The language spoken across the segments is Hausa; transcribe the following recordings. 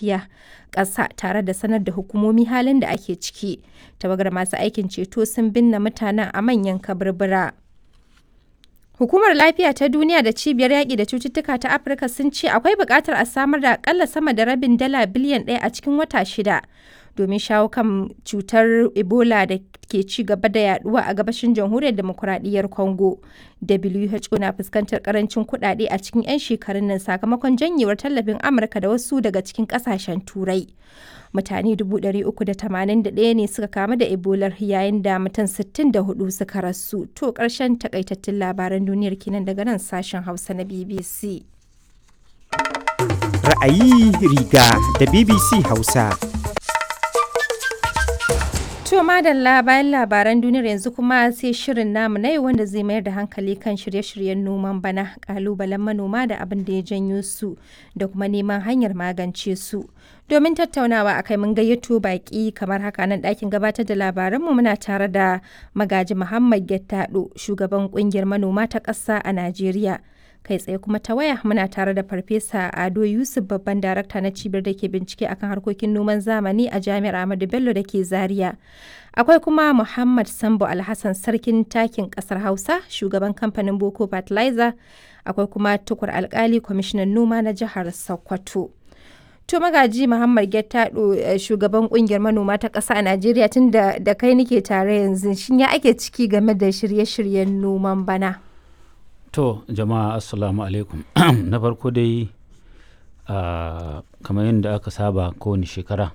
lafiya ƙasa tare da sanar da hukumomi halin da ake ciki. Tawagar masu aikin ceto sun binne mutanen a manyan kaburbura. Hukumar Lafiya ta Duniya da Cibiyar Yaƙi da Cututtuka ta Afirka sun ce akwai buƙatar a samar da akalla sama da rabin dala biliyan ɗaya a cikin wata shida domin shawo kan cutar Ebola da ke ci gaba da yaduwa a gabashin jamhuriyar demokuraɗiyyar Congo. WHO na fuskantar karancin kuɗaɗe a cikin 'yan shekarun nan sakamakon janyewar tallafin Amurka da wasu daga cikin ƙasashen Turai. Mutane 381 ne suka kamu da Ebola yayin da mutum 64 suka rasu. To ƙarshen takaitattun labaran duniyar kenan daga nan sashen Hausa na BBC. Ra'ayi riga da BBC Hausa. To madalla bayan labaran duniyar yanzu kuma sai shirin namu na yau wanda zai mayar da hankali kan shirye-shiryen noman bana kalubalen manoma da abin da ya janyo su da kuma neman hanyar magance su. Domin tattaunawa akai mun gayyato baki kamar haka nan ɗakin gabatar da labaranmu muna tare da magaji Muhammad Gettado shugaban kungiyar manoma ta ƙasa a Najeriya. kai tsaye kuma ta waya muna tare da farfesa ado yusuf babban darakta na cibiyar da ke bincike akan harkokin noman zamani a jami'ar ahmadu bello da ke zaria akwai kuma muhammad sambo alhassan sarkin takin kasar hausa shugaban kamfanin boko fertilizer akwai kuma tukur alkali kwamishinan noma na jihar sokoto to magaji muhammad gettado shugaban kungiyar manoma ta ƙasa a najeriya tun da kai nike tare yanzu shin ya ake ciki game da shirye-shiryen noman bana To jama'a assalamu alaikum na farko dai uh, kamar yadda aka saba kowane shekara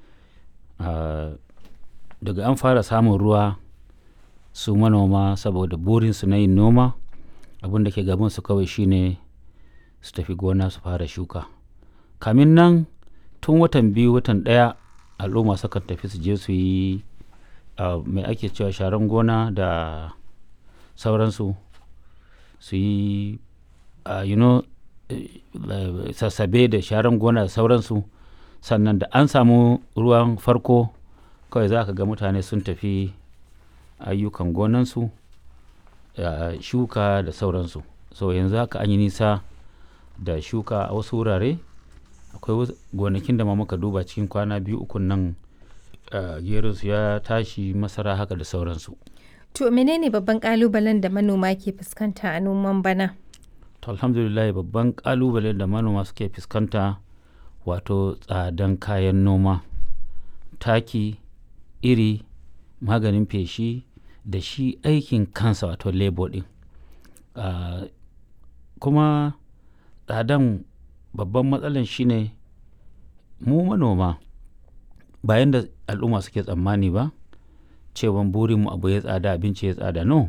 uh, daga an fara samun ruwa su manoma saboda burinsu na yin noma abin da ke gabansu kawai shine su tafi gona su fara shuka kamin nan tun watan biyu watan ɗaya al'umma sukan tafi su je su yi uh, mai ake cewa sharan gona da sauransu su yi uh, you know, uh, sassabe da sharan gona da sauransu sannan da an samu ruwan farko kawai za ka ga mutane sun tafi ayyukan gonansu uh, shuka da sauransu so yanzu haka an yi nisa da shuka a wasu wurare akwai gonakin da ma muka duba cikin kwana biyu ukun nan gerinsu ya tashi masara haka da sauransu To menene babban kalubalen da manoma ke fuskanta a noman bana? To alhamdulillah babban kalubalen da manoma suke fuskanta wato tsadan kayan noma, taki, iri, maganin feshi da shi aikin kansa wato labor din. Uh, kuma tsadan babban matsalan shine mu manoma bayan da al'umma suke tsammani ba. cewan burinmu abu ya tsada abinci ya tsada no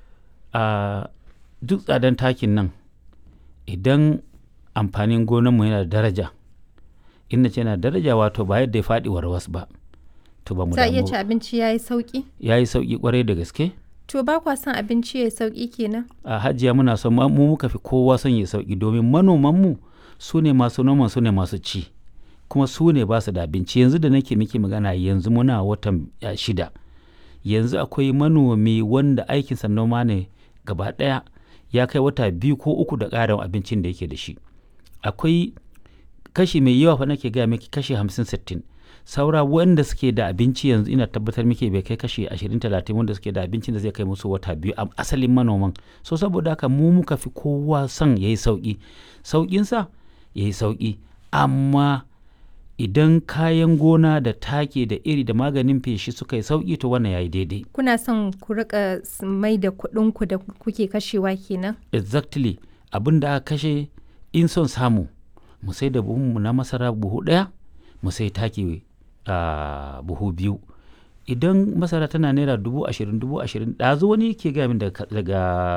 a duk tsadan takin nan idan amfanin gonanmu yana da daraja inda ce yana daraja wato ba yadda ya faɗi warwas ba to ba mu Za iya ci abinci ya yi sauƙi? ya yi sauƙi kwarai da gaske To ba kwa son abinci ya yi sauƙi kenan? a hajiya muna son mu muka fi kowa son ya sauƙi domin manomanmu su ne masu noman su ne masu ci kuma su ne ba su da abinci yanzu da nake miki magana yanzu muna watan shida yanzu akwai manomi wanda aikinsa noma ne gaba ɗaya ya kai wata biyu ko uku da ƙarin abincin da yake da shi akwai kashi mai yawa fa nake gaya miki kashi hamsin sittin saura wanda suke da abinci yanzu ina tabbatar miki bai kai kashi ashirin talatin wanda suke da abincin da zai kai musu wata biyu a asalin manoman so saboda haka mu muka fi kowa son ya yi sauƙi sauƙinsa ya yi sauƙi amma idan kayan gona da take da iri da maganin feshi suka yi sauki to wannan yayi daidai Kuna son ku rika mai da kuɗinku da kuke kashewa kenan? exactly abin da aka kashe in son samu mu sai da buhunmu na masara buhu ɗaya mu sai take a buhu biyu idan masara tana naira dubu ashirin dubu ashirin ɗazu wani ke gaya min daga